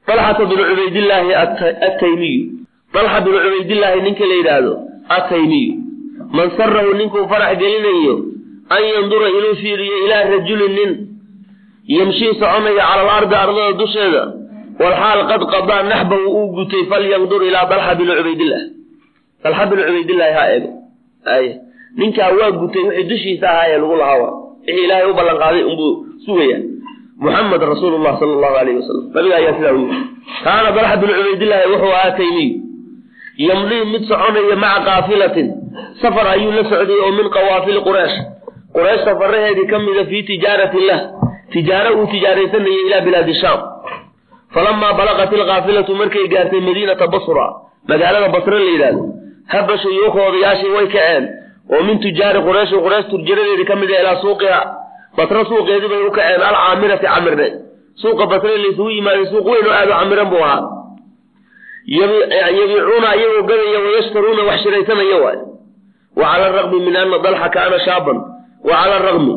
dalxata binu cubaydillaahi attaymiyu dalxa binu cubaydillaahi ninka la yidhaahdo attaymiyu man sarahu ninkuu farax gelinayo an yandura inuu fiiriyo ilaa rajulin nin yamshii soconaya cala alardi ardada dusheeda walxaal qad qadaa naxbahu uu gutay falyandur ilaa dalxa binu cubaydillah dalxa binu cubaydillaahi ha eego ay ninkaa waa gutay wixii dushiisa ahaa ee lagu lahaa wixii ilaahay u ballan qaaday unbuu sugaya muxamed rasuulu llah sala allahu alayhi wasalam nabiga ayaa sidaa u yiri kaana dalxa binu cubaydillaahi wuxuu ahaa taymiy yamdii mid soconaya maca kaafilatin safar ayuu la socday oo min qawaafili quraysh quraysh safaraheedii ka mida fii tijaarati illah tijaaro uu tijaaraysanayay ilaa bilaadi shaam falamaa balaqat ilkaafilatu markay gaartay madiinata basra magaalada basre la yidhahdo haba shuyuukha odayaashii way kaceen oo min tujaari qurayshi quraysh turjaradeedii ka mid a ilaa suuqiha basre suuqeedii bay u kaceen alcaamirati camirne suuqa basre laysugu yimaaday suuq weyn oo aad u camiran buu ahaa yabiicuuna ayagoo gadaya wayashtaruuna wax shiraysanaya waay wa cala araqmi min ana dalxa kaana shaaban wa cala araqmi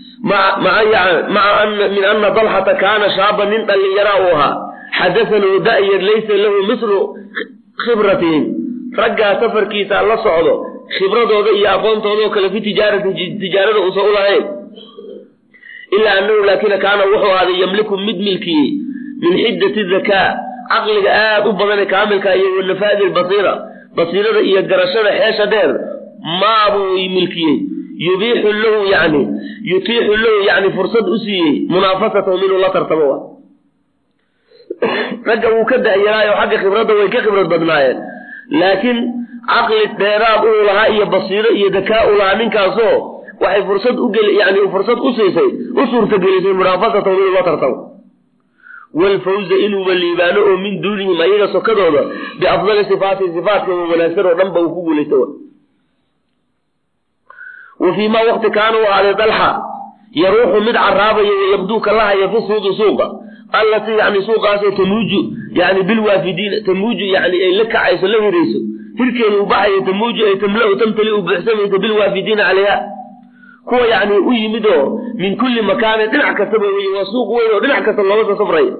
maca min ana dalxata kaana shaaban nin dhallinyaraa uu ahaa xadasanuu da'yar laysa lahu mislu khibratihim raggaa safarkiisa la socdo khibradooda iyo aqoontoodao kale fi tijaarati tijaarada uusan u lahayn ilaa annahu laakina kaana wuxuu ahaaday yamliku mid milkiyey min xiddati zakaa caqliga aad u badane kaamilka iyo wanafaadi lbasiira basiirada iyo garashada xeesha dheer maabuu milkiyey yubiixu lahu yani yutiixu lahu yani fursad u siiyey munaafasatahum inuu la tartamo wa ragga wuu ka da'yaraayo xagga khibradda way ka khibrad badnaayeen laakiin caqli dheeraad uu lahaa iyo basiiro iyo dakaa u lahaa ninkaasoo waxay fursad ugeli yani fursad u siisay u suurtagelisay munaafasatahum inuu la tartamo walfawza inuuba liibaano oo min duunihim ayaga sokadooda biafdali sifaati sifaatkooda wanaagsan oo dhan ba uu ku guulaysta wa fii ma waqti kaana u ahaaday dalxa yaruuxu mid caraabayo wayabduu ka lahaya fi suuqi suuqa allatii yani suuqaasoo tamuuju yani bilwaafidiina tamuuju yani ay la kacayso la hirayso hirkeeda u baxayo tamuuju ay tamla-u tamtali u buuxsamayso bilwaafidiina calayha kuwa yani u yimid oo min kulli makaanin dhinac kastaba wey waa suuq weyn oo dhinac kasta looga soo safraya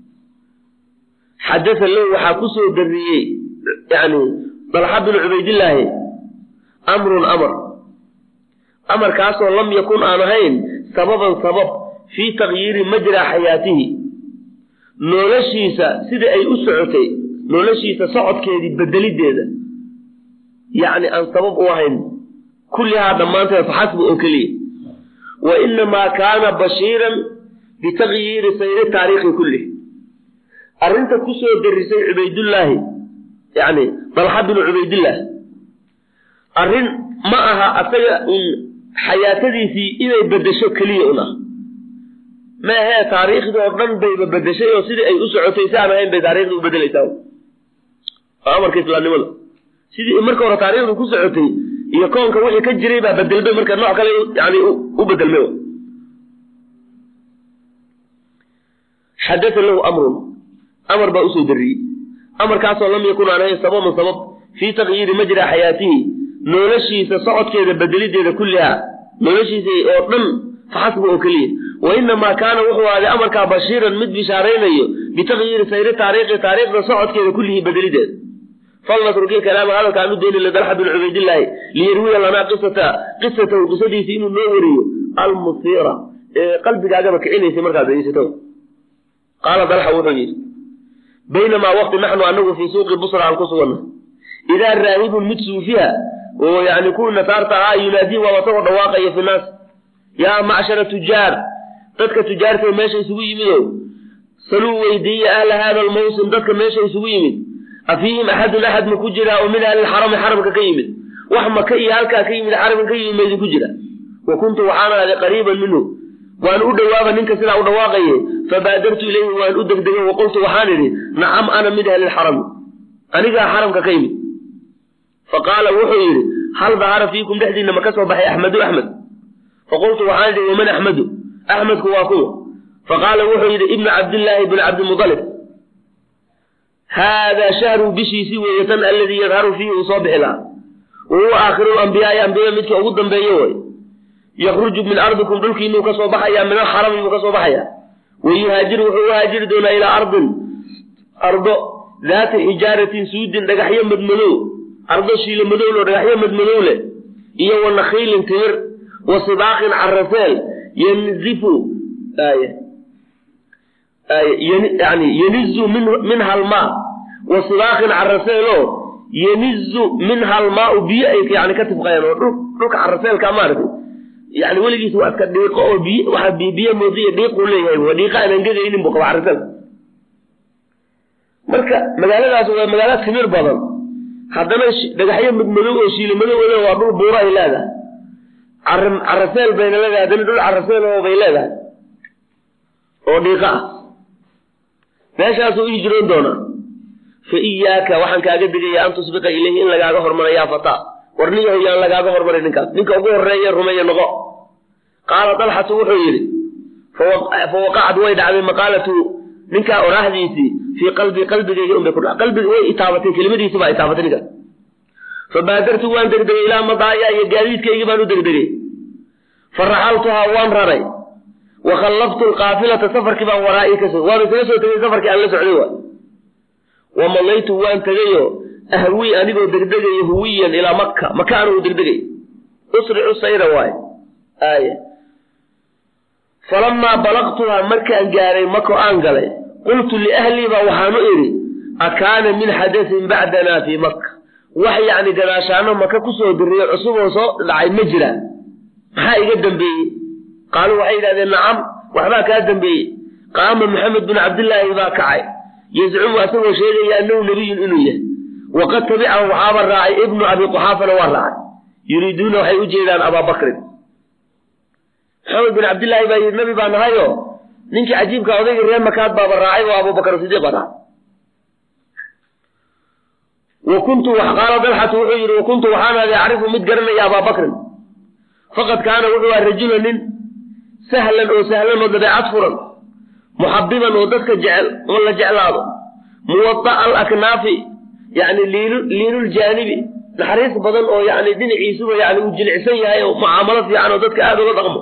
xadasa lahu waxaa kusoo dariyey yani dalxa binu cubaydillaahi amrun amar amarkaasoo lam yakun aan ahayn sababan sabab fii takyiiri majraa xayaatihi noloshiisa sidai ay u socotay noloshiisa socodkeedii bedelideeda yacni aan sabab u ahayn kullihaa dhammaanteed faxasbu oo keliya wa inamaa kaana bashiiran bitakyiiri sayri taariikhi kullih arrinta kusoo darisay cubaydullaahi yani dalxa binu cubaydillaah arrin ma aha asaga un xayaatadiisii inay bedesho keliya un ah maahee taariikhdii oo dhan bayba bedeshay oo sidii ay u socotay si aan ahayn bay taariikhdii u bedelaysaa waa amarka islaamnimada sidii marka hore taariikhdu ku socotay iyo koonka wixii ka jiray baa bedelmay marka nooc kale yani u bedelmay xadaa lahu amrun amar baa usoo dariyey amarkaasoo lam yakun aan ahayn sababan sabab fii takyiiri majra xayaatihi noloshiisa socodkeeda bedelideeda kullihaa noloshiisa oo dhan faxasba oo keliya wa inamaa kaana wuxuu ahaaday amarkaa bashiiran mid bishaaraynayo bitakyiiri sayri taariikhi taariikhda socodkeeda kullihii bedelideeda falnatruki kalaama hadalkaan u dayni lidalxa bin cubaydillaahi liyarwiya lanaa qisata qisatahu qisadiisi inuu noo wariyo almusiira ee qalbigaagaba kicinaysay markaad degeysato qaala dalxa wuxuu yidhi baynamaa waqti naxnu anagu fii suuqi busra aan ku suganna idaa raahibun mid suufiha oo yani kuwii nasaarta ahaa yunaadii waaba isagoo dhawaaqaya fi naas yaa macshara tujaar dadka tujaarta meesha isugu yimido saluu weydiiya ahla hada almawsim dadka meesha isugu yimid afiihim axadun axad ma ku jiraa oo min ahli lxarami xaramka ka yimid wax maka iyo halkaa ka yimid xaramka ka yimid maydin ku jira wa kuntu waxaan ahday qariiban minhu waan u dhowaaba ninka sidaa u dhawaaqaye fabaadartu ilayhi waan u degdegay waqultu waxaan idhi nacam ana min ahli lxarami anigaa xaramka ka yimid faqaala wuxuu yidhi hal dahara fiikum dhexdiina ma ka soo baxay axmedu axmed faqultu waxaan idhi waman axmedu axmedku waa kuwa faqaala wuxuu yidhi ibnu cabdillaahi bn cabdimudalib haadaa shahru bishiisii weeye tan aladii yadharu fiihi uu soo bixi lahaa wa huwa aakhiru lambiyaai ambiyada midka ugu dambeeye way yakruju min ardikum dhulkiinuu ka soo baxayaa min alxarami buu ka soo baxayaa wayuhaajiru wuxuu u haajiri doonaa ilaa ardin ardo daata xijaaratin suudin dhagaxyo madmadow ardo shiilo madow loo dhagaxyo madmadow leh iyo wa nakhiilin timir wa sibaaqin caraseel yanzifu yani yenizu minha almaa wa sibaaqin caraseelo yenizu minha almaau biyo ay yani ka tifqayaan oo dhulka caraseelka maaragtay yani weligiis waa iska dhiiqo oo biy waxaa biyo moodiya dhiiquu leeyahay waa dhiiqa aan angegaynin buu qaba caraseelka marka magaaladaas waa magaalo timir badan haddana dhagaxyo madmadow oo shiilo madow le waa dhul buura ay leedahay caraseel bayna leedahay haddana dhul caraseel oo bay leedahay oo dhiiqa ah meeshaasuu u hijroon doonaa fa iyaaka waxaan kaaga digaya an tusbiqa ilayhi in lagaaga hormara yaa fataa war nin yahow yaan lagaaga hormaray ninkaas ninka ugu horreeye rumeeye noqo qaala dalxatu wuxuu yidhi fa waqacad way dhacday maqaalatu ninkaa oraahdiisii fii qalbii qalbigayga unbay ku dhac qalbiga way itaabatay kelimadiisi baa itaabatay ninkaas fa baadartu waan degdegay ilaa madaaya iyo gaadiidkaygii baan u degdegay fa raxaltuhaa waan raray wa khallaftu alqaafilata safarkii baan waraa'ii ka so waaba isaga soo tegay safarkii aan la socday waay wa malaytu waan tegayo ahwii anigoo degdegayo huwiyan ilaa makka maka anigu degdegay usricu sayra waay aaya falamaa balaqtuhaa markaan gaaray mako aan galay qultu liahlii baa waxaanu idhi akaana min xadasin bacdanaa fii makka wax yacni gadaashaano maka kusoo diriyo cusuboo soo dhacay ma jira maxaa iga dambeeyey qaaluu waxay yidhahdeen nacam waxbaa kaa dambeeyey qaama maxamed bin cabdillaahi baa kacay yazcumu asagoo sheegaya annahu nebiyun inuu yahay waqad tabicahu waxaaba raacay ibnu abi quxaafana waa raacay yuriiduuna waxay u jeedaan abaabakrin maxamed bin cabdillaahi baa yidhi nabi baa nahayo ninkii cajiibka odaygii reer makaad baaba raacay oo abubakar sidiiq baa raacay wa kuntu qaala dalxatu wuxuu yidhi wa kuntu waxaan aday acrifu mid garanaya abaabakrin faqad kaana wuxuu aha rajula nin sahlan oo sahlan oo dabeecad furan muxabiban oo dadka jecel oo la jeclaado muwada'a alaknaafi yani liinuljaanibi naxariis badan oo yani dhinaciisuba yani uu jilicsan yahay oo mucaamalo fiican oo dadka aada uga dhaqmo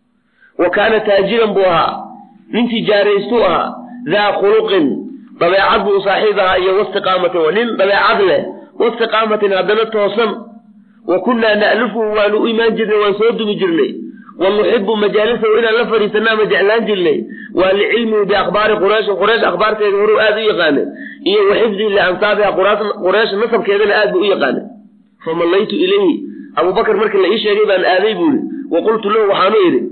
wa kaana taajiran buu ahaa nin tijaaraystuu ahaa daa khuluqin dabeecad buu saaxiib ahaa iyo wastiqaamatin nin dabeecad leh wastiqaamatin haddana toosan wa kunnaa na'lufuhu waanu u imaan jirnay waan soo dumi jirnay wa nuxibu majaalisahu inaan la fadhiisanaa ma jeclaan jirnay waa licilmihi biakhbaari qurayshin quraysh akhbaarteeda horuu aada u yaqaanay iyo wa xifdihi liansaabiha quraysh nasabkeedana aad buu u yaqaanay famallaytu ilayhi abubakar markii la ii sheegay baan aaday buu ihi wa qultu lahu waxaanu idhi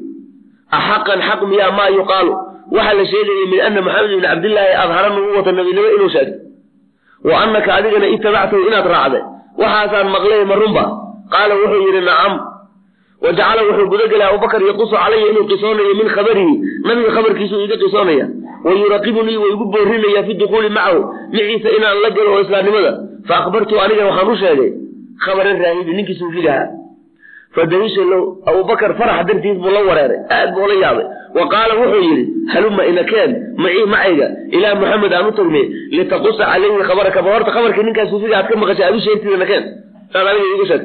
axaqan xaq miyaa maa yuqaalu waxaa la sheegaya min ana maxamed ibni cabdillaahi adhara nubuwata nabinimo inuu sheegay wa annaka adigana itabactahu inaad raacday waxaasaan maqlay ma runba qaala wuxuu yidhi nacam wa jacala wuxuu gudagelay abubakar yaqusu calaya inuu qisoonayo min khabarihi nabiga khabarkiisuu iga qisoonaya wa yuraqibunii wa igu boorinaya fi dukuuli macahu maciisa inaan la galo oo islaamnimada fa akhbartu aniga waxaan u sheegay khabara raahibi ninkii suufigahaa fadahisha low abubakar farax dartiis buu la wareeray aad buu la yaabay wa qaala wuxuu yidhi haluma inakeen macii macayga ilaa maxamed aan u tagnay litaqusa calayhi khabaraka ba horta khabarkii ninkaa suufiga aad ka maqashay aad u sheegtida nakeen saad aniga iigu sheeg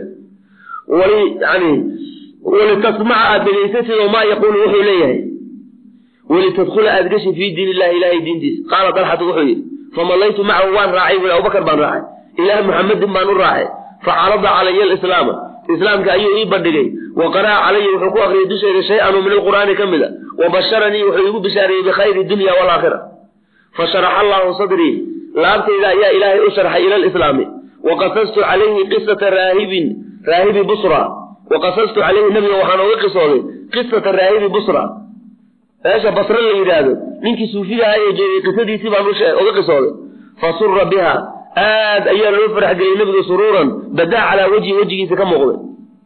wali yani walitasmaca aad dhegaysatid oo maa yaquulu wuxuu leeyahay walitadkhula aad gashi fii diin illahi ilahay diintiisa qaala dalxatu wuxuu yidhi famallaytu macahu waan raacay bui abubakar baan raacay ilaa muxamedin baan u raacay facarada calaya alislaama islaamka ayuu ii bandhigay wa qara'a calaya wuxuu ku akriyay dushayda shay-an oo min alqur'aani ka mid a wa basharanii wuxuu iigu bishaareeyey bikhayri dunya waalaakhira fasharaxa allahu sadrii laabtayda ayaa ilaahay u sharxay ila alislaami wa qasastu calayhi qisata raahibin raahibi busra wa qasastu calayhi nabiga waxaan oga qisooday qisata raahibi busra meesha basre la yidhaahdo ninkii suufigaha ee jeegay qisadiisii baan oga qisooday fa sura biha aad ayaa loo farax geliyey nabiga suruuran badaa calaa wejhi wejigiisa ka muuqday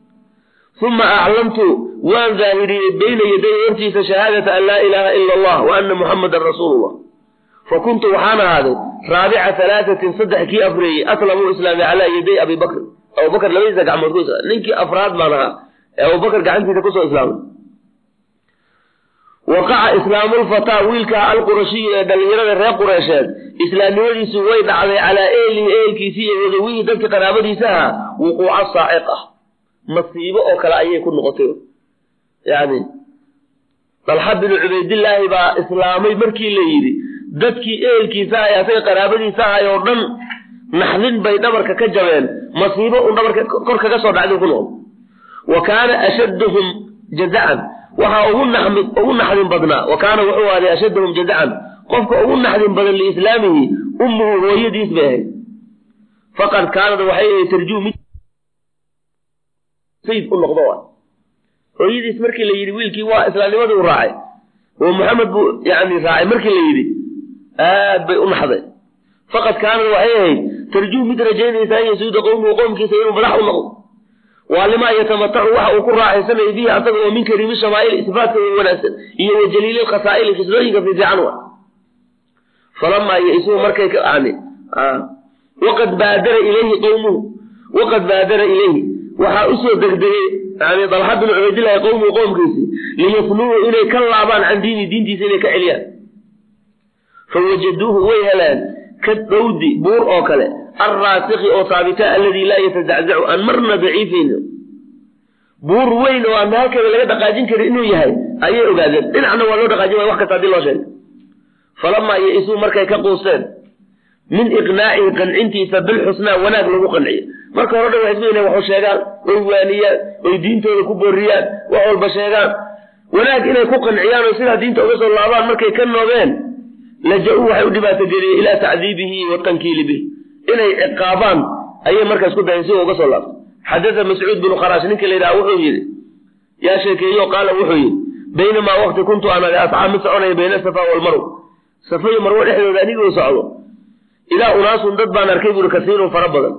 uma aclamtu waan daahiriyey bayna yaday hortiisa shahaadata an laa ilaaha ila allah wa ana muxamadan rasuulullah fa kuntu waxaan ahaaday raabica halaatatin saddex kii afreeyey aslamuu islaami calaa yaday abi bakr abubakar labadiisa gacmood ku islaamay ninkii afraad baan ahaa ee abubakar gacantiisa kusoo islaamay waqaca islaamulfataa wiilkaa alqurashiyu ee dhallinyarada reer qureysheed islaamnimadiisu way dhacday calaa eelihi eelkiisii iyo wadawihii dadka qaraabadiisa ahaa wuquuca saaciq ah masiibo oo kale ayay ku noqotay yani dalxa binu cubaydillaahi baa islaamay markii la yidhi dadkii ehelkiisa ahay asaga qaraabadiisa ahay oo dhan naxdin bay dhabarka ka jabeen masiibo un dhabarka kor kaga soo dhacday ku nool wa kaana ashadduhum jazacan waxaa ugu naxmi ugu naxdin badnaa wa kaana wuxuu ahday ashadduhum jazacan qofka ugu naxdin badan liislaamihi ummuhu hooyadiis bay ahayd faqad kaanad waxay ahayd tarjuu mid sayid u noqdo wa hooyadiis markii la yidhi wiilkii waa islaamnimadii u raacay oo maxamed buu yani raacay markii la yidhi aad bay u naxday faqad kaanad waxay ahayd tarjuu mid rajaynaysa an yasuuda qowmuhu qowmkiisa inuu madax u noqdo waa limaa yatamatacu waxa uu ku raaxaysanaya bihi asaga oo min kariimi shamaa'il sifaatka wanaagsan iyo wa jaliili khasaa'ili khislooyinka fiifiican wa falamaa yaisuu markay yani waqad baadara ilayhi qowmuhu waqad baadara ilayhi waxaa usoo degdegay yani dalxa bin cubaydillahi qowmuhu qowmkiisi liyafnuuhu inay ka laabaan can diini diintiisa inay ka celiyaan fawajaduuhu way heleen ka dhowdi buur oo kale alraasikhi oo saabita alladii laa yatazaczacu aan marna daciifayn buur weyn oo aan halkeeda laga dhaqaajin karin inuu yahay ayay ogaadeen dhinacna waa loo dhaqaajin waya wax kasta hadii loo sheegay falamaa yaisuu markay ka quusteen min iqnaacihi qancintiisa bilxusnaa wanaag lagu qanciyo marka hore dhan waxay isku waxu sheegaan oy waaniyaan oy diintooda ku booriyaan wax walba sheegaan wanaag inay ku qanciyaan oo sidaa diinta uga soo laabaan markay ka noogeen laja-uu waxay u dhibaatogeliyeen ilaa tacdiibihi watankiili bih inay ciqaabaan ayay markaas ku dayan si uga soo laabto xadada mascuud binu kharash ninka la yidhaha wuxuu yidhi yaa sheekeeyo qaala wuxuu yidhi baynamaa waqti kuntu aan asxaab mid soconaya bayna safa walmarw safa iyo marwo dhexdooda anigoo socdo ilaa unaasun dad baan arkay buuri kasiirun fara badan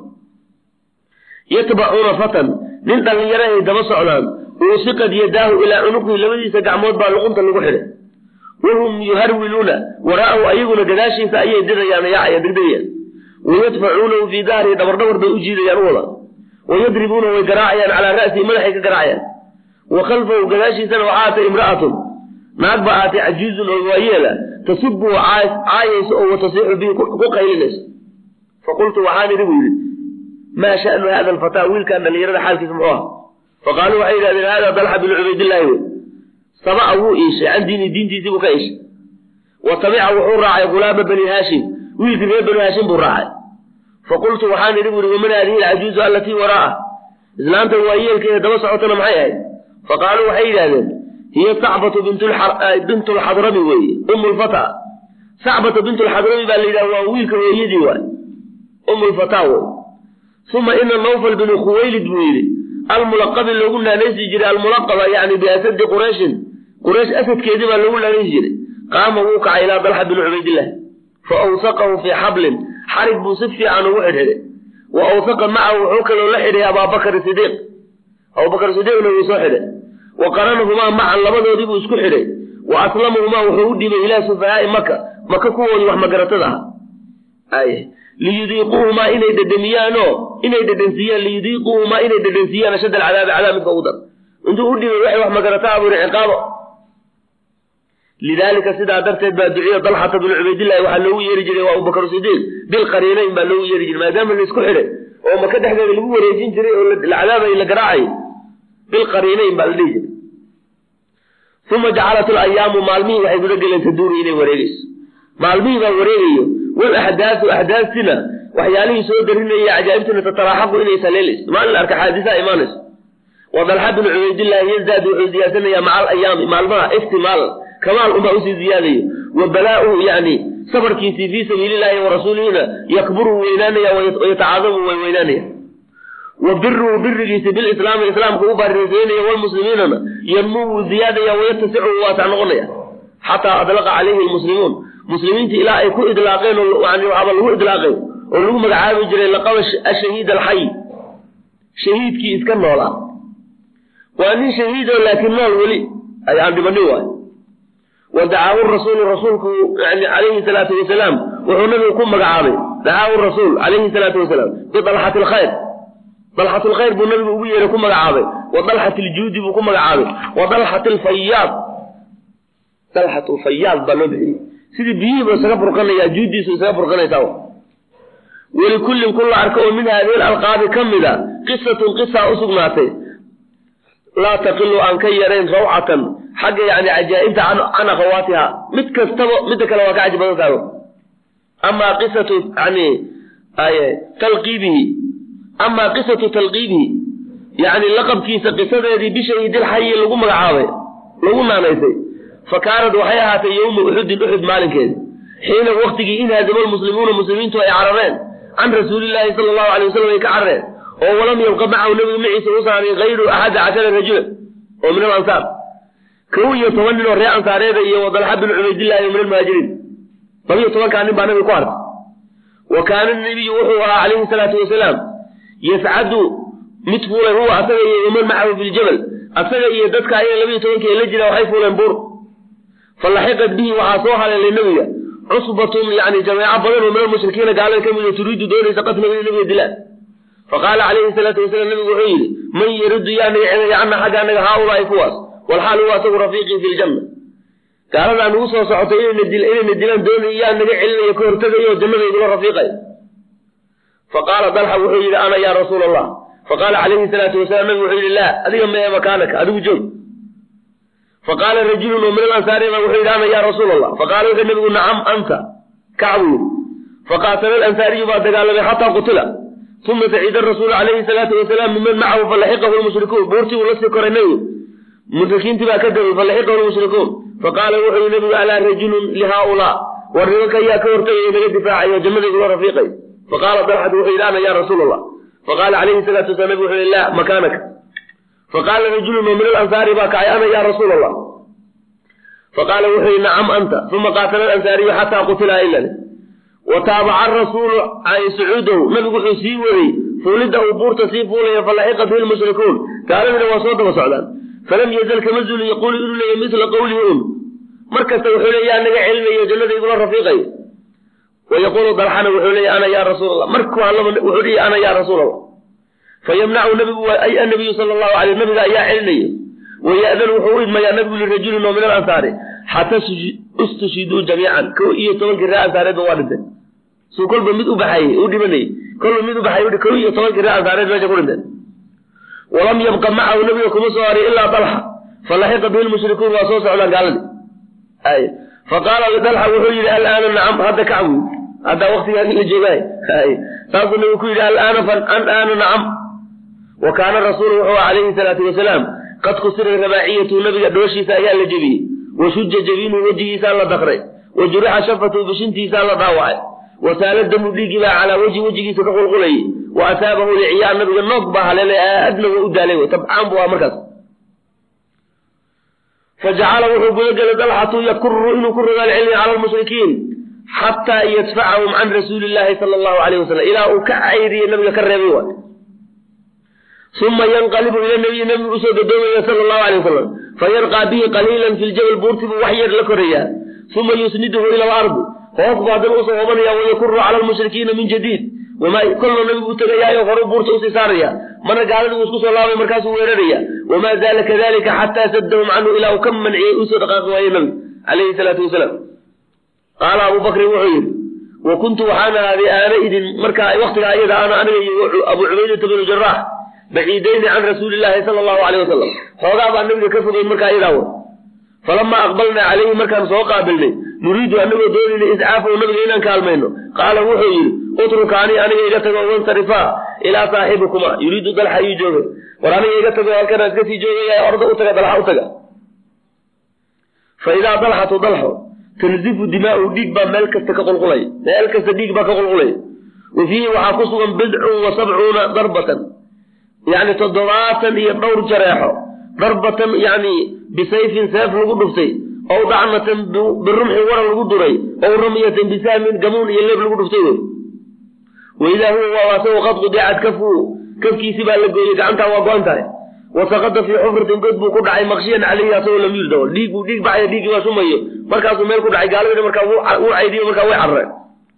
yatbacuuna fatan nin dhallinyaro ay daba socdaan uusiqad yadaahu ilaa cunuqihi labadiisa gacmood baa luqunta lagu xidhay wahum yuharwiluuna waraa'ahu ayaguna gadaashiisa ayay dirayaan yaacaya degdegayaan wayadfacuunahu fii dahrihi dhabardhabar bay u jiidayaan u wada wayadribuuna way garaacayaan calaa ra'sihi madaxay ka garaacayaan wa khalfahu gadaashiisana waxaa atay imra'atun naag baa aatay cajiizun oo waayeela tasubuhu caayayso oo watasiixu bihi ku qaylinayso faqultu waxaan idhi buu yidhi maa sha'nu hada alfataa wiilkan dhallinyarada xaalkiisa muxuu aha faqaaluu waxay yidhahdeen hada dalxa binu cubaydillaahi wey saba'a wuu iishay can diini diintiisii buu ka iishay wa tabica wuxuu raacay gulaama bani haashim wiilkii reer bani haashim buu raacay faqultu waxaan idhi buu ihi waman haadihi alcajuuzu allatii waraa'a islaantan waayeelkeeda daba socotana maxay ahayd faqaaluu waxay yidhahdeen hiya sacbatu bintu lxadrami weeye umu lfata sacbatu bintu lxadrami baa la yidhaha waa wiilka hooyadii waay umu lfataa wey uma ina nawfal binu khuwaylid buu yidhi almulaqabi loogu naanaysi jiray almulaqaba yani biasadi qurayshin quraysh asadkeedii baa loogu naanaysi jiray qaama wuu kacay ilaa dalxa binu cubaydillaah fa awsaqahu fii xablin xarig buu si fiican ugu xidhxidhay wa awsaqa macahu wuxuu kaloo la xidhay abaabakar sidiiq abubakar sidiiqna wuu soo xidhay wa qaranahumaa macan labadoodii buu isku xidhay wa aslamahumaa wuxuu u dhibay ilaa sufahaai maka maka kuwoodii wax magaratada ah liyudiiquuhumaa inay dhedhamiyaanoo inay dhedhansiiyaan liyudiiquuhumaa inay dhedhansiiyaan ashad alcadaabi cadaab midka ugu dar intuu u dhibay waxay wax magarataa buu yihi ciqaabo lidaalika sidaa darteed baa duciya dalxata binu cubaydillahi waxaa loogu yeeri jiray waa abubakar sidiiq bilqariinayn baa loogu yeeri jiray maadaama la isku xidhay oo maka dhexdeeda lagu wareejin jiray oo la cadaabay la garaacay bilqariinayn baa la dhihi jiray uma jacalat alayaamu maalmihii waxay guda geleen taduuru inay wareegeyso maalmihii baa wareegayo wal axdaasu axdaastina waxyaalihii soo darinaya cajaa'ibtuna tataraaxaqu inay saleelayso maalin la arka xaadisaa imaanayso wa dalxa binu cubaydillahi yazdaad wuxuu ziyaadsanaya maca alayaami maalmaha iftimaal kamaal unbaa usii ziyaadayo wa balaa'uhu yani sabarkiisii fii sabiilillahi wa rasuulihina yakburu weynaanaya wayatacaadamu way weynaanaya wa biruhu birigiisi bilislaami islaamka u baarisaynaya walmuslimiinana yanmuu ziyaadaya wayatasicu waasac noqonaya xataa adlaqa calayhi lmuslimuun muslimiinta ilaa ay ku idlaaqeen oo yani waxaaba lagu idlaaqay oo lagu magacaabi jiray laqaba ashahiid alxay shahiidkii iska noolaa waa nin shahiidoo laakiin nool weli aan dhibanin waay wa dacaahu rasuulu rasuulku yani calayhi salaatu wasalaam wuxuu nabigu ku magacaabay dacaahu rasuul calayhi salaatu wasalaam bidalxati alkhayr dalxat lkhayr buu nabigu ugu yeeray ku magacaabay wa dalxat ljuudi buu ku magacaabay wa dalxat lfayaad dalxat lfayaad baa loo bixiyey sidii biyihiiba isaga burqanaya juudiisu isaga burqanaysaa welikullin kun la arka oo min haadihi alalqaabi ka mida qisatun qisa usugnaatay laa taqilu aan ka yarayn rawcatan xagga yani cajaa'ibta can akhawaatiha mid kastaba midda kale waa ka caji badan tahay amaa qisatu yani talqiibihi amaa qisatu talqiibihi yani laqabkiisa qisadeedii bishahidilxayi lagu magacaabay lagu naanaysay fa kaanad waxay ahaatay yowma uxudin uxud maalinkeedi xiina waktigii in haazama lmuslimuuna muslimiintu ay carareen can rasuulilaahi sala allahu alay wasalam ay ka carareen oo walam yabqa macahu nabiga maciisa u saaray hayru axada cashara rajula oo min alansaar kow iyo toban nin oo reer ansaareeda iyo wadalxa bin cubaydillahi oo min almuhaajiriin labiyo tobankaa nin baa nabiga ku hartay wa kaana nabiyu wuxuu ahaa calayhi salaatu wasalaam yascadu mid fuulay huwa asaga iyo waman macahu biljabal asaga iyo dadka ayaga labiyo tobankii la jira waxay fuuleen buur falaxiqat bihi waxaa soo haleelay nabiga cusbatun yani jameeco badan oo min almushrikiina gaalada ka mida turiidu doonaysa qatlaga in nabiga dilaan faqaala calayhi salaatu wasalaam nabigu wuxuu yidhi man yaridu yaa naga celaya cana xagga anaga haaulaai kuwaas walxaal huwa asagu rafiiqii fi ljanna gaaladaa nagu soo socotay inayna dilaan doonay yaa naga celinaya ka hortagayo jannada igula rafiiqay faqaala dalxa wuxuu yidhi ana yaa rasuula allah faqaala calayhi salaatu wasalaam nabigu wuxuu yidhi laa adiga mee makaanaka adigu joog faqaala rajulun oo min alansaari ba wuxuu yidhi ana yaa rasuula allah faqaala wuxuu nabigu nacam anta kacbu yidhi faqaatala alansaariyu baa dagaalamay xataa qutila uma sacida rasuulu calayhi salaatu wasalaam miman macahu falaxiqahu lmushrikuun buurtii uu lasii koray nabigu mushrikiintii baa ka dabay falaxiqahu lmushrikuun faqaala wuxuu yihi nabigu alaa rajulun lihaaulaa war nimanka ayaa ka hortagaya naga difaacayo jannada igula rafiiqay faqaala dalxat wuxuu yidhi ana yaa rasuula allah faqaala calayhi salaatu wasalaam nabigu wuxuu yihi laa makaanaka faqaala rajulun oo min alansaari baa kacay ana yaa rasuula allah faqaala wuxuu yihi nacam anta uma qaatala alansaariyu xataa qutila ilale wa taabaca rasuulu sacuudahu nabigu wuxuu sii waday fuulidda uu buurta sii fuulaya falaxiqa bihi lmushrikuun gaaladina waa soo daba socdaan falam yazal kama zulin yaquulu inuu leeya misla qawlihi un mar kasta wuxuu leeya yaa naga celinayo jannada igula rafiiqayo wa yaquulu dalxana wuxuu leeya ana yaa rasuul allah markuu hadlaba wuxuu leeya ana yaa rasuul allah fayamnacu nabigu ay annabiyu sala allahu alay nabiga ayaa celinayo waya'danu wuxuu u idmayaa nabigu lirajulin oo min alansaari xataa istushiduu jamiican kow iyo tobankii reer ansaareedba waa dhintay suu kolba mid u baxayey u dhimanayey kolba mid u baxay kow iyo tobankii reer ansaareed meesha ku dhinteen walam yabqa macahu nabiga kuma soo haray ilaa dalxa falaxiqa bihi lmushrikuun waa soo socdaan gaaladii ay faqaala dalxa wuxuu yidhi alaana nacam hadda kacbu haddaa waktigaagi la joogaay ay saasuu nabigu ku yidhi alaana fanaana nacam wa kaana rasuulu wuxuu calayhi salaatu wasalaam qad kusiray rabaaciyatu nabiga dhooshiisa ayaa la jebiyey wa shuja jabiinuhu wejigiisaa la dakray wa jurixa shafatu bishintiisaa la dhaawacay wa saala damu dhiigii baa calaa wejhi wejigiisa ka qulqulayay wa asaabahu liciyaa nabiga noog baa haleelay aadna waa u daalay tabcaan buu aha markaas fajacala wuxuu gudagelay dalxatu yakuru inuu ku rogaal celinayo cala lmushrikiin xataa yadfacahum can rasuuli illaahi sala allahu alayh wasalam ilaa uu ka cayriyey nabiga ka reebay waay uma yanqalibu ila nabiyi nabigu usoo gadoomaya sala allahu alay wasalam fayarqaa bihi qaliilan fi ljabal buurti buu wax yar la korayaa uma yusniduhu ila alardi hoos buu haddana usoo hobanaya wayakuru cala lmushrikiina min jadiid wama kolna nabigu u tegayaayo horu buurta usii saaraya marna gaaladi wuu isku soo laabay markaasuu weeraraya wamaa zaala kadalika xataa saddahum canhu ilaa uu ka manciyey usoo dhaqaaqi waaye nabigu calayhi salaatu wasalaam qaala abu bakrin wuxuu yidhi wa kuntu waxaan ahaaday aana idin markaa waktigaa iyada ana aniga iyo abu cubaydata bnu jaraax baciidayni can rasuuli illaahi sala allahu alayh wasalam xoogaa baa nabiga ka fogeyn markaa iyadaa wa falamaa aqbalnaa calayhi markaan soo qaabilnay nuriidu anagoo doonayna iscaafahu nabiga inaan kaalmayno qaala wuxuu yidhi utrukaanii aniga iga tago wansarifaa ilaa saaxibikuma yuriidu dalxa ayuu joogay war aniga iga tago halkana iska sii joogaya orda u taga dalxa u taga fa idaa dalxatu dalxo tanzifu dimaa'u dhiig baa meel kasta ka qulqulaya meel kasta dhiig baa ka qulqulaya wa fiihi waxaa ku sugan bidcun wa sabcuuna darbatan yani toddobaatan iyo dhowr jareexo darbatan yani bisayfin seef lagu dhuftay ow dacnatan birumxin waran lagu duray ow ramyatan bisahmin gamuun iyo leeb lagu dhuftay wey waidaa huwa waa asagu qad qudicad kafu kafkiisi baa la gooyey gacantaa waa go-an tahay wasaqada fii xufratin god buu ku dhacay maqshiyan caleyhi asagoo lam yulda dhiig buu dhiig baxaya dhiiggii baa sumayo markaasuu meel ku dhacay gaaladina markaa wuu caydiyo markaa way carreen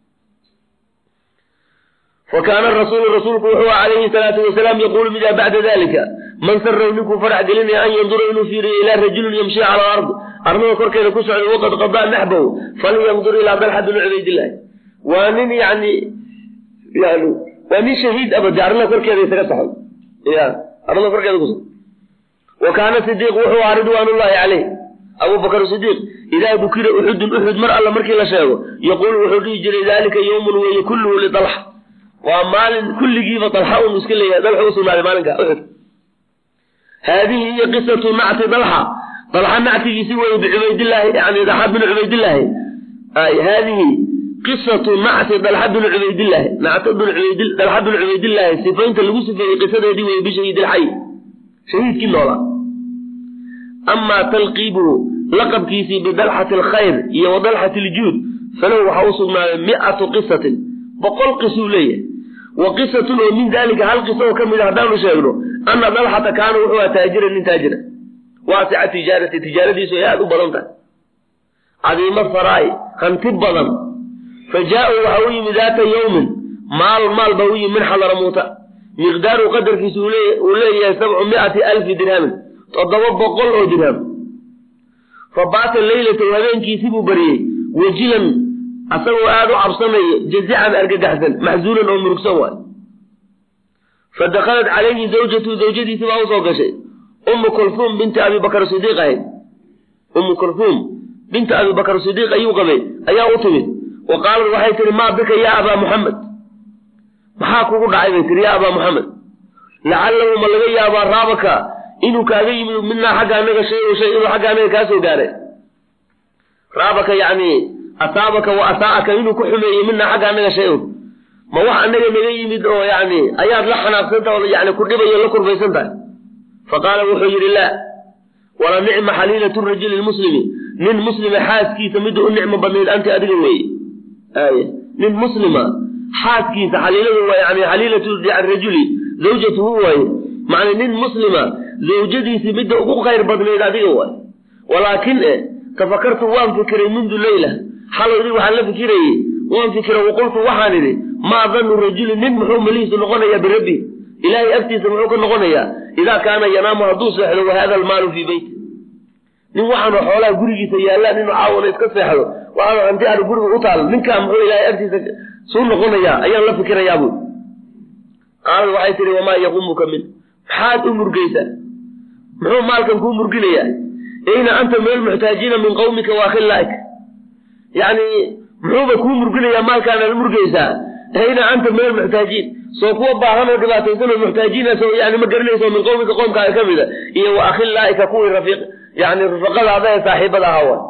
wakaana rasuulu rasuulku wuxuu calayhi salaatu wasalaam yaquulu midaa bacda dalika man sarahu ninkuu farax gelinaya an yandura inuu fiiriyo ilaa rajulin yamshi cala alard arlada korkeeda ku socday waqad qadaa naxbahu falyandur ilaa dalxa bni cubaydillaahi waa nin yani yani waa nin shahiid abade arlada korkeeda isaga saxay ya arlada korkeeda ku wa kaana sidiiq wuxuu ahaa ridwaanullahi caleyh abubakar sidiiq idaa dukira uxudun uxud mar alla markii la sheego yaquulu wuxuu dhihi jiray daalika yowmun weeye kulluhu lidalxa waa maalin kulligiiba dalxa un iska leeyahay dalxa u sugnaaday maalinka uxud haadihi iyo qisatu nacti dalxa dalxa nactigiisi weye bicubaydillaahi yani dalxa binu cubaydillaahi haadihi qisatu nacti dalxa binu cubaydillaahi nacta binu cubayd dalxa binu cubaydillaahi sifaynta lagu sifeeyey qisadeedii weye bishahiidilxay shahiidkii noola amaa talqiibuhu laqabkiisii bidalxati alkhayr iyo wa dalxati aljuud falahu waxaa u sugnaaday mi'atu qisatin boqol qisuu leeyahay wa qisatun oo min daalika hal qiso oo ka mid a haddaanu sheegno ana dalxata kaana wuxuu aha taajira nin taajira waasica tijaarati tijaaradiisu ay aada u badan tahay cadiimo saraa'i hanti badan fa jaa-u waxa u yimi daata yowmin maal maal baa u yimi min xadaramuuta miqdaaru qadarkiisu uu leeyahay sabcu mi'ati alfi dirhamin toddoba boqol oo dirham fa baata leylatahu habeenkiisibuu bariyey wajilan asagoo aada u cabsanaya jazican argagaxsan maxzuunan oo murugsan waay fa dakhalat calayhi zawjatu zawjadiisi baa usoo gashay ummu kulfuum binti abi bakr sidiiq ahayd ummu kulfuum binti abi bakr sidiiq ayuu qabay ayaa u timid wa qaalat waxay tihi maa bika yaa abaa muxamed maxaa kugu dhacay bay tihi yaa abaa muxamed lacalahu ma laga yaabaa raabaka inuu kaaga yimid midnaa xagga anaga shay o shay inuu xagga anaga kaa soo gaaray raabaka yacni asaabaka wa asaa'aka inuu ku xumeeyey midnaa xagga anaga shay un ma wax anaga naga yimid oo yacni ayaad la xanaaqsanta oo yani ku dhibayo la kurbaysan tahay fa qaala wuxuu yidhi laa wala nicma xaliilatu rajuli lmuslimi nin muslima xaaskiisa midda u nicmo badnayd anti adiga weeye aaya nin muslima xaaskiisa xaliiladu waa yani xaliilatu rajuli zawjatuhu waaye macna nin muslima zawjadiisii midda ugu khayr badnayd adiga waay walaakin e tafakartu waan fikiray mundu leyla xaloydii waxaan la fikirayey waan fikira waqultu waxaan idhi maa danu rajuli nin muxuu malihiisu noqonayaa birabbi ilaahay agtiisa muxuu ka noqonayaa idaa kaana yanaamu hadduu seexdo wahada almaalu fii beyti nin waxaanoo xoolaha gurigiisa yaallaan inuu caawana iska seexdo waxaanu hanti aanu guriga u taal ninkaa muxuu ilaahay agtiisa suu noqonayaa ayaan la fikirayaa buy qaalad waxay tihi wamaa yaqumuka min maxaad u murgaysaa muxuu maalkan kuu murginayaa eyna anta min almuxtaajiina min qawmika wa akhillaa'ik yacni muxuuba kuu murginayaa maalkaanaad murgaysaa eyna anta min almuxtaajiin soo kuwa baahan oo dhibaataysan oo muxtaajiina soo yani ma garanayso min qawmika qoomkaaga ka mida iyo wa akhillaa'ika kuwii rafiiq yani rufaqadaada ee saaxiibada ahaa wa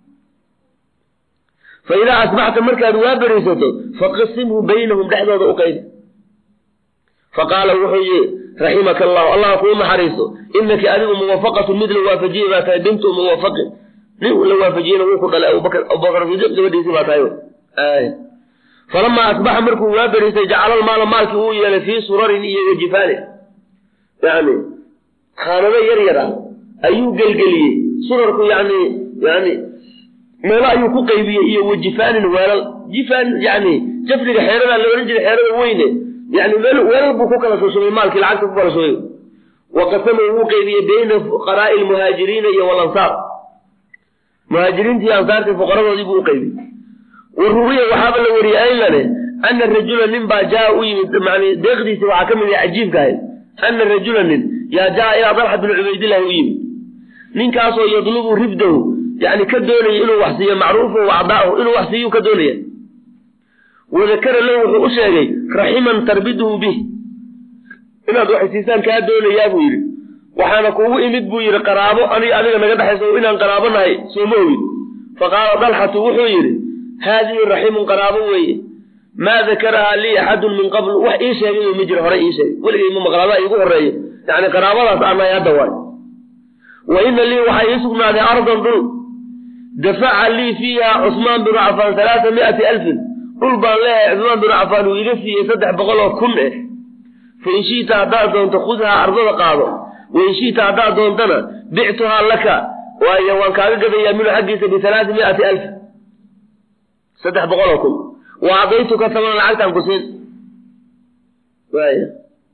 fa idaa asbaxta markaad waa beraysato faqasimhu baynahum dhexdooda u qaybi faqaala wuxuu yii raximaka allahu allah kuu naxariiso inaki adigu muwafaqatu mid la waafajiyey baa tahay bintu muwafaqin nin la waafajiyena wuu ku dhalay abubakr abubakr sidiiq gabadhiisii baa tahay falamaa asbaxa markuu waa beriisay jacala almaala maalkii uu yeelay fii surarin iyo wajifaanin yani khaanado yar yar ah ayuu gelgeliyey surarku yani yani meelo ayuu ku qaybiyey iyo wajifaanin weelal jifaan yani jafriga xeeradaa la odhan jiray xeerada weyne yani weelal buu ku kala shushubay maalkii lacagta ku kala shubay wa qasamahu wuu qaybiyey bayna fuqaraa'i lmuhaajiriina iyo walansaar muhaajiriintii ansaartii fuqaradoodii buu u qaybiyey wa ruwiya waxaaba la wariyey aylane ana rajula nin baa jaa u yimid man deeqdiisi waxaa ka mid ah cajiibka ahayd ana rajula nin yaa jaa ilaa dalxa binu cubaydillahi u yimid ninkaasoo yadlubu ribdahu yani ka doonaya inuu wax siiyo macruufahu wacdaahu inuu wax siiyu ka doonaya wadakara lahu wuxuu u sheegay raximan tarbiduhu bih inaad wax siisaan kaa doonayaa buu yidhi waxaana kuugu imid buu yidhi qaraabo aniga adiga naga dhexayso inaan qaraabo nahay sooma ogin faqaala dalxatu wuxuu yidhi haadihi raximun qaraabo weeye maa dakarahaa lii axadun min qabl wax ii sheegay ma jiro horey ii sheegay weligay ma maqlaada iigu horeeyo yani qaraabadaas aanahay hadda waay wa ina lii waxaa ii sugnaaday ardan dhul dafaca lii fiiha cusmaan binu cafaan alaaa miati alfin dhul baan leeyahay cusmaan binu cafaan uu iga siiyey saddex boqol oo kun eh fa in shi'ta haddaad doonto khudhaa ardada qaado wa in shi'ta haddaad doontana bictuhaa laka waayo waan kaaga gadayaa minhu xaggiisa bialaai miati alf saddex boqol oo kun wa acdaytuka taman lacagtaan ku siin waaya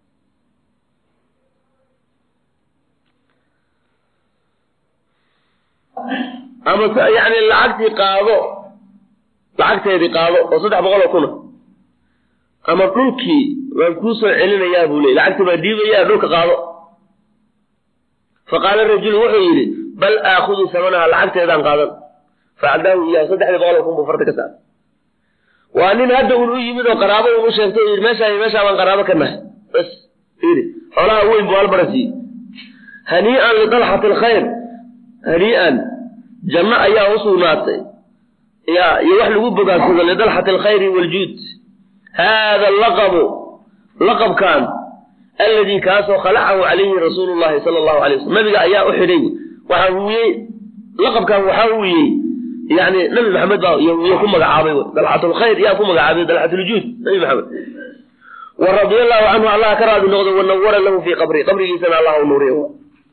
ama yani lacagtii qaado lacagteedii qaado oo saddex boqol oo kuna ama dhulkii waan kuu soo celinayaa buu ley lacagtii baa diibayaa dhulka qaado faqaala rajulu wuxuu yidhi bal aakudu samanaha lacagteedaan qaadan facadaahu iyaahu saddexdii boqol oo kun buu farta ka saara waa nin hadda un u yimid oo qaraabo un u sheegtay o yidhi meeshaa meeshaa baan qaraabo ka nahay bas fiiri xoolaha weyn buu halbara siiyey hanii'an lidalxati alkhayr hanii'an janno ayaa u sugnaatay ya iyo wax lagu bogaansado lidalxati alkhayri waaljuud haada laqabu laqabkan alladii kaasoo khalacahu calayhi rasuulu llahi sala allahu alay waslm nabiga ayaa u xidhay waxaa huwiyey laqabkan waxaa huwiyey yani nabi maxamed baa y ku magacaabay dalxatulkhayr yaa ku magacaabay dalxatuljuud nabi maxamed wa radia allahu canhu allah ka raadi noqdo wanawara lahu fii qabri qabrigiisana allah u nuuriy